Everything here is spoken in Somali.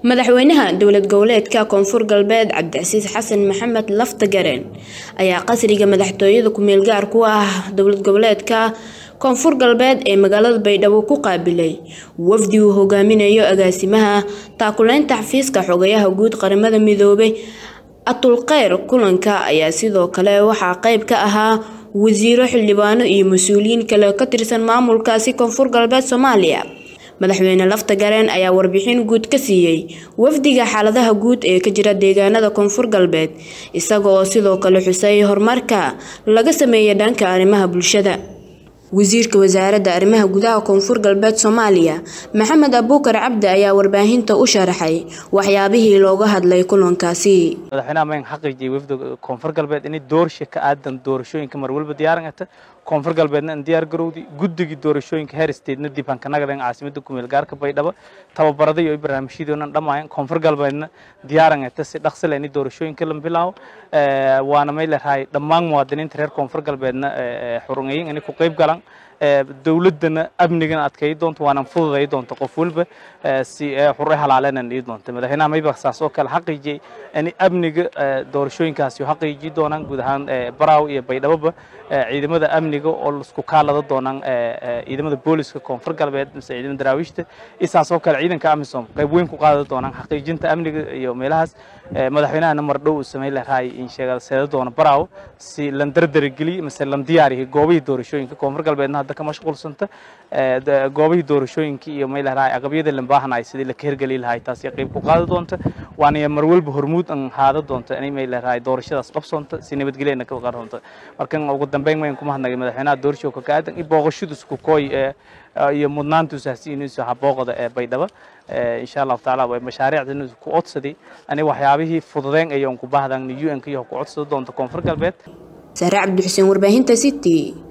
madaxweynaha dowlad goboleedka koonfur galbeed cabdicasiis xasan maxamed laftagareen ayaa qasriga madaxtooyada ku-meel gaar ku ah dowlad goboleedka koonfur galbeed ee magaalada baydhabo ku qaabilay wafdi uu hogaaminayo agaasimaha taakuleynta xafiiska xogayaha guud qaramada midoobay atulkheyr kulanka ayaa sidoo kale waxaa qeyb ka ahaa wasiiro xildhibaano iyo mas-uuliyiin kale ka tirsan maamulkaasi koonfur galbeed soomaaliya madaxweyne laftagareen ayaa warbixin guud ka siiyey wafdiga xaaladaha guud ee ka jira deegaanada koonfur galbeed isagoo sidoo kale xusay horumarka laga sameeyay dhanka arrimaha bulshada wasiirka wasaaradda arrimaha gudaha koonfur galbeed soomaaliya maxamed abuukar cabdi ayaa warbaahinta u sharaxay waxyaabihii looga hadlay kulankaasi madaxweynaha mayn xaqiijiyay wafdiga koonfur galbeed inay doorsha ka aadan doorashooyinka mar walba diyaaringata koonfur galbeedna in diyaar garowdi guddigii doorashooyinka heer statena dib aan ka nagadayn caasimada kumeel gaarka baydhabo tababarada iyo barnaamijyadoona dhamaayan koonfur galbeedna diyaarangata si dhaqsile in doorashooyinka la bilaabo waana may leedahay dhammaan muwaadiniinta reer koonfur galbeedna xurungayin inay ku qayb galaan dowladana amnigana adkeey doonto waana fududay doonto qof walba si xure halaalena dhii doonto madaxweynaha mayba saas oo kale xaqiijiyay in amniga doorashooyinkaasi xaqiiji doonaan guud ahaan baraaw iyo baydhaboba ciidamada amniga oo isku kaalada doonaan ciidamada booliska koonfur galbeed mise ciidamada daraawiishta isaas oo kale ciidanka amisom qayb weyn ku qaada doonaan xaqiijinta amniga iyo meelahaas madaxweynahana mar dhow uu sameyn lahaa in sheegaseeda doona baraaw si lan dardargeliy mise lan diyaariyo goobihii doorashooyinka koonfur galbeedna hadda ka mashquulsanta goobihii doorashooyinka iyo may lahaa aqabyada lan baahanaay sidii la ka hirgeli lahaa taasi qayb ku qaada doonta waana mar walba hormuud an haada doonta inay may lahaa doorashadaas qabsoonta si nabadgelyana ka qaar doonta markan ugu dambeyn wayn kuma hadnagay madaxweynaha doorashooka ka aadan iyo booqashadu isku kooy iyo mudnaanta usaasiinayso habooqda ee baydhabo insha allahu tacaala way mashaariicdan ku codsaday ani waxyaabihii fududeen ayaan ku baahdan un-ka iyo ku codsada doonta koonfur galbeed saare cabdi xuseen warbaahinta city